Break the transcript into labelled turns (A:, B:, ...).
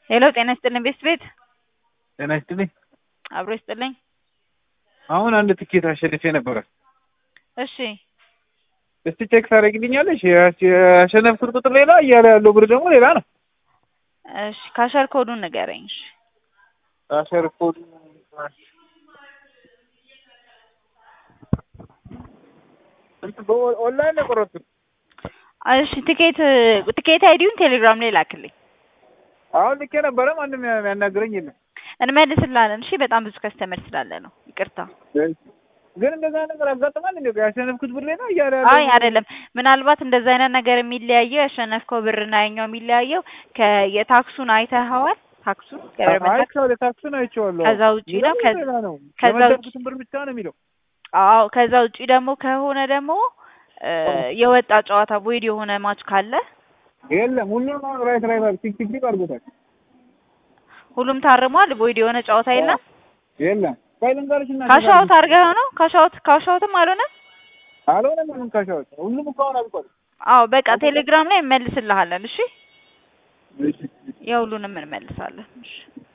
A: ሄሎ ጤና ይስጥልኝ ቤስት ቤት
B: ጤና ይስጥልኝ።
A: አብሮ ይስጥልኝ።
B: አሁን አንድ ትኬት አሸንፌ ነበረ።
A: እሺ
B: እስቲ ቼክ ታደርጊልኛለሽ? ያሸነፍኩት ቁጥር ሌላ እያለ ያለው ብር ደግሞ ሌላ ነው።
A: እሺ ካሸር ኮዱን ንገረኝ። እሺ
B: ካሸር ኮድ ኦንላይን ነው የቆረጥኩት።
A: እሺ ትኬት ትኬት አይዲውን ቴሌግራም ላይ ላክልኝ።
B: አሁን ልኬ ነበረ። ማንም ያናግረኝ የለም።
A: እንመልስላለን። እሺ በጣም ብዙ ከስተመር ስላለ ነው። ይቅርታ።
B: ግን እንደዛ ነገር ያጋጥማል እንዴ? ያሸነፍኩት ብር ሌላ እያለ
A: አይ አይደለም። ምናልባት እንደዛ አይነት ነገር የሚለያየው ያሸነፍከው ብርና ያኛው የሚለያየው ከየታክሱን አይተኸዋል? ታክሱን ገቨርንመንት ታክስ
B: አይቼዋለሁ። ታክሱን አይቼዋለሁ።
A: ከዛ ውጪ ነው ከ-
B: ሌላ ነው።
A: ከዛ ውጪ
B: የመደብኩትን ብር ብቻ ነው የሚለው።
A: አዎ ከዛ ውጪ ደግሞ ከሆነ ደግሞ እ የወጣ ጨዋታ ቦይድ የሆነ ማች ካለ
B: የለም ሁሉም አሁን ራይት ራይት ቲክ ቲክ ቲክ አድርጎታል።
A: ሁሉም ታርሟል። ቦይድ የሆነ ጨዋታ የለም።
B: የለም ቆይ ልንገርሽ እና
A: ካሻውት አድርገህ ነው? ካሻውት ካሻውትም አልሆነም።
B: አልሆነም ምንም ካሻዎች ሁሉም እኮ አሁን አልቋል።
A: አዎ በቃ ቴሌግራም ላይ እንመልስልሃለን። እሺ
B: እሺ
A: የሁሉንም እንመልሳለን። እሺ